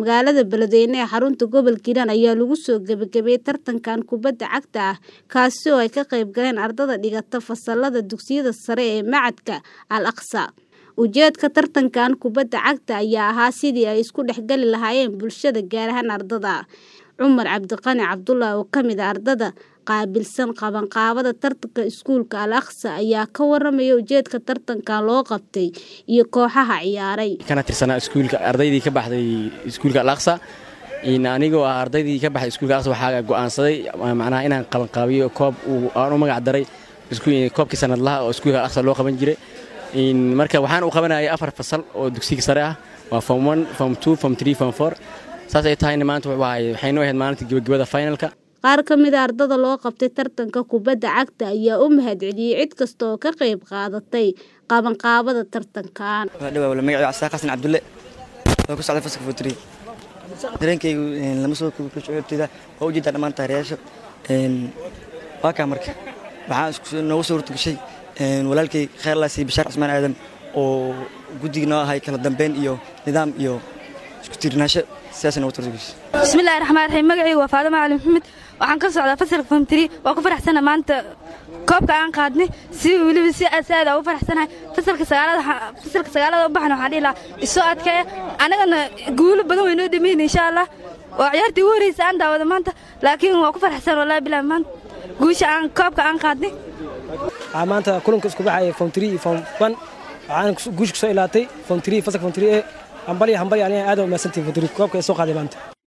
magaalada Beledweyne ee xarunta gobolka Hiiraan ayaa lagu soo gabagabeeyay tartankan kubadda cagta ah kaasi oo ay ka qayb galeen ardayda dhigata fasalada dugsiyada sare ee Macadka Al Aqsa. Ujeedka tartankan kubadda cagta ayaa ahaa sidii ay isku dhexgali lahaayeen bulshada gaar ahaan ardayda. Cumar Cabdiqani Cabdullaahi oo ka mid ah ardayda qaabilsan qabanqaabada tartanka iskuulka Al Aqsa ayaa ka waramaya ujeedka tartankan loo qabtay iyo kooxaha ciyaaray. kana tirsanaa iskuulka ardaydii ka baxday iskuulka Al Aqsa in anigoo ah ardaydii ka baxday iskuulka Al Aqsa waxaa go'aansaday macnaha inaan qabanqaabiyo koob uu aan u magac daray koobkii sanadlaha oo iskuulka Al Aqsa loo qaban jiray in marka waxaan u qabanayay afar fasal oo dugsiga sare ah waa form 1 form 2 form 3 form 4 saas ay tahayna maanta waxaynu ahayd maalinta gabagabada finalka Qaar ka mid ah ardayda loo qabtay tartanka kubadda cagta ayaa u mahadceliyay cid kasta oo ka qayb qaadatay qabanqaabada tartankan. dhawaa magaciisa Cabdi Xasan Cabdulle oo ku socda fasalka futri dareenkaygu lama soo koobi karo shucuurtayda waa ujeedaa dhammaan taageerayaasha waa kaa marka waxaan noogu soo hortagashay walaalkay kheyrlaas iyo bashaar cusmaan aadan oo guddiga noo ahay kala dambeyn iyo nidaam iyo isku tiirnaansho sidaas noogu hortagashay bismillahi raxmaan raxiim magacaygu waa faadama cali maxamed waxaan ka socdaa fasalka famtiri waa ku faraxsana maanta koobka aan qaadnay si weliba si aad ugu faraxsanahay fasalka sagaalada fasalka sagaalada u baxna waxaan dhihi lahaa isoo adkeeya anagana guulo badan way noo dhameyn insha allah waa ciyaartii ugu horreysa aan daawada maanta laakiin waa ku faraxsan wallahi bilaa maanta guusha aan koobka aan qaadnay waxaa maanta kulanka isku baxaya form 3 iyo form 1 waxaan guusha ku soo ilaatay form 3 fasalka form 3 ee hambali hambali aniga aad u mahadsantihiin form 3 koobka ee soo qaaday maanta